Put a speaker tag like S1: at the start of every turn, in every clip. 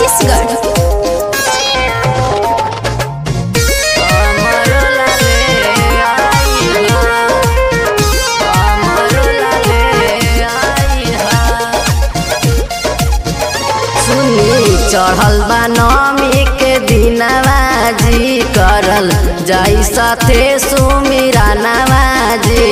S1: छत्तीसगढ़
S2: सुनी चढ़ल बा नमी के दिनवा जी करल जाई साथे सुमिरा नवाजी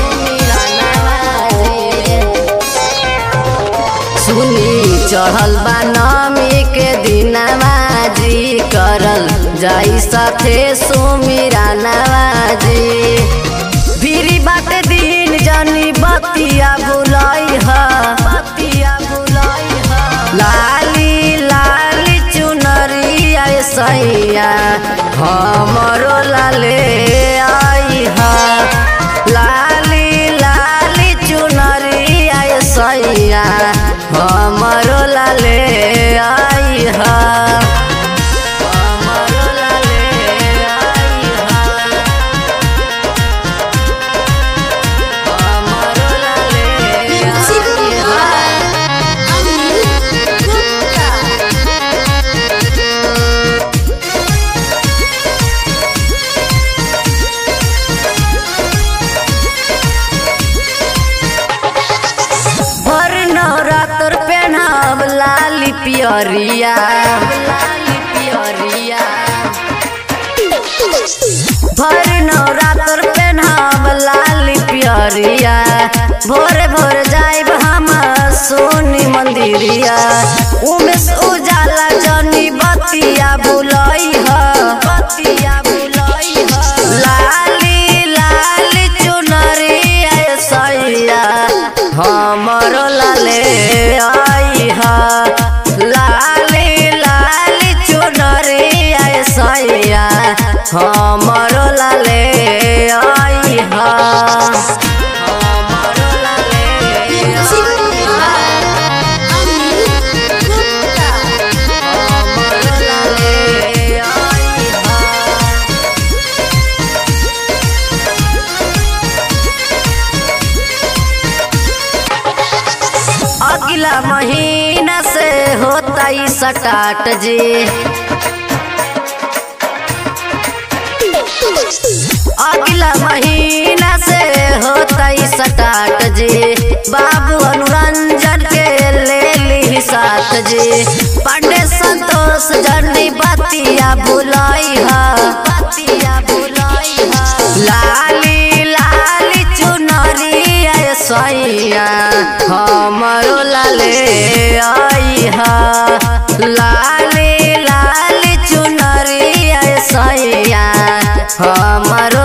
S2: सुनी चढ़ल बा नमी के दिनवा जी करल जाई साथे सुमिरा नवाजी भिरी बाट दिन जनी बतिया बुलाई ह बतिया बुलाई ह लाली लाली चुनरिया सैया हमरो लाले आई ह लाली लाली चुनरिया सैया हमरो लाले आई ह हमरो लाले आई ह हमरो लाले
S1: म्यूजिक
S2: आई ह
S1: बाय अनिल गुप्ता
S2: भर नवरात्र पेनाब लाली पियरिया लाली पियरिया भर नवरात्र पेनाब लाली पियरिया भोरे भोर जाइब हम सोनी मंदिरिया उमेश उजाला जनी बतिया बुलई ह बतिया बुलई ह लाली लाली चुनरिया सैया हमरो लाले आई ह लाली लाली चुनरिया सैया हमरो लाले आई ह हमरो लाले
S1: म्यूजिक
S2: आई ह
S1: बाय अनिल गुप्ता
S2: हमरो लाले आई ह अगला महीना से होता ई सटाट जी अगला महीना से होता ई सटाट जी बाबू अनुरंजन के ले ली साथ जी पांडे संतोष जर्नी बतिया बुलाई हा बतिया बुलाई हा लाली लाली चुनरिया सैया हमरो लाले आई हा लाली लाली चुनरिया सैया हमरो